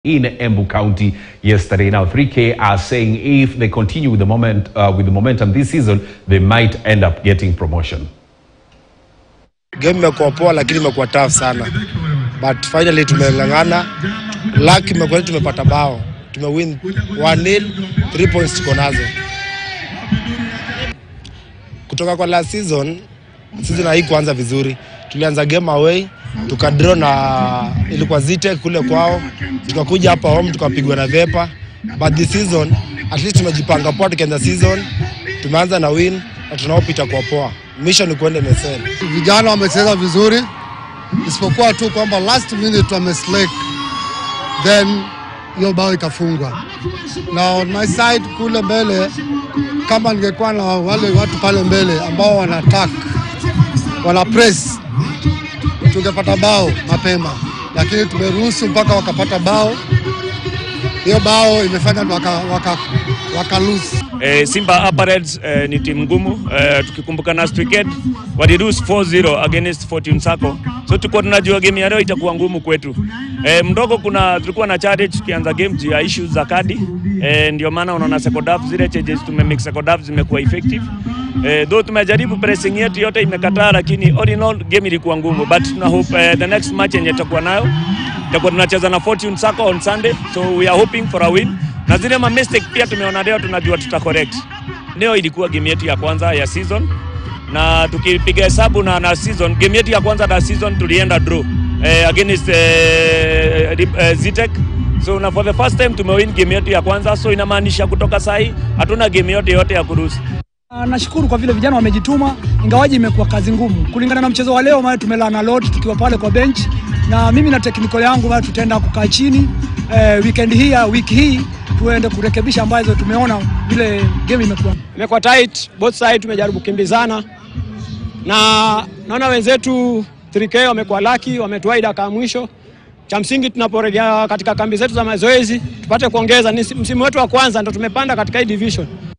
in Embu County yesterday. Now, 3K are saying if they continue with the moment uh, with the momentum this season, they might end up getting promotion. Game imekuwa poa, lakini imekuwa tough sana, but finally tumeng'ang'ana. Luck imekuwa tumepata bao, tumewin 1-0, 3 points tuko nazo kutoka kwa last season. Season hii kuanza vizuri, tulianza game away tukadraw na ilikuwa Zitek kule kwao, tukakuja hapa home tukapigwa na Vepa, but this season at least tumejipanga poa, tukianza season tumeanza na win na tunaopita kwa poa. Mission ni kuenda NSL. Vijana wamecheza vizuri, isipokuwa tu kwamba last minute wameslake, then hiyo bao ikafungwa. Na on my side kule mbele, kama ningekuwa na wale watu pale mbele ambao wana attack, wana press, tungepata bao mapema, lakini tumeruhusu mpaka wakapata bao. Hiyo bao imefanya waka, waka, waka lose. Eh, Simba Upper Reds eh, ni timu ngumu eh, tukikumbuka na Cricket walirus 4-0 against Fortune Sacco, so tuko tunajua game ya leo itakuwa ngumu kwetu. Eh, mdogo kuna tulikuwa na challenge tukianza game juu ya issues za kadi eh, ndio maana unaona second half zile changes tumemix second half zimekuwa effective eh, though tumejaribu pressing yetu yote imekataa, lakini all in all game ilikuwa ngumu, but tuna hope eh, the next match yenye tutakuwa nayo tutakuwa tunacheza na Fortune Sacco on Sunday, so we are hoping for a win na zile ma mistake pia tumeona leo, tunajua tuta correct. Leo ilikuwa game yetu ya kwanza ya season, na tukipiga hesabu na, na season game yetu ya kwanza na season tulienda draw eh, against eh, eh, Zitek so na for the first time tumewin game yetu ya kwanza, so inamaanisha kutoka sahi hatuna game yote yote ya kuruhusu. Ah, Nashukuru kwa vile vijana wamejituma, ingawaji imekuwa kazi ngumu kulingana na mchezo wa leo, maana tumelana lot tukiwa pale kwa bench, na mimi na technical yangu maana tutaenda kukaa chini eh, weekend hii ya wiki hii tuende kurekebisha ambazo tumeona vile game imekuwa. imekuwa tight both side, tumejaribu kukimbizana na naona wenzetu 3K wamekuwa laki, wametuai dakika ya mwisho. Cha msingi tunaporejea katika kambi zetu za mazoezi tupate kuongeza. Ni msimu wetu wa kwanza ndo tumepanda katika hii division,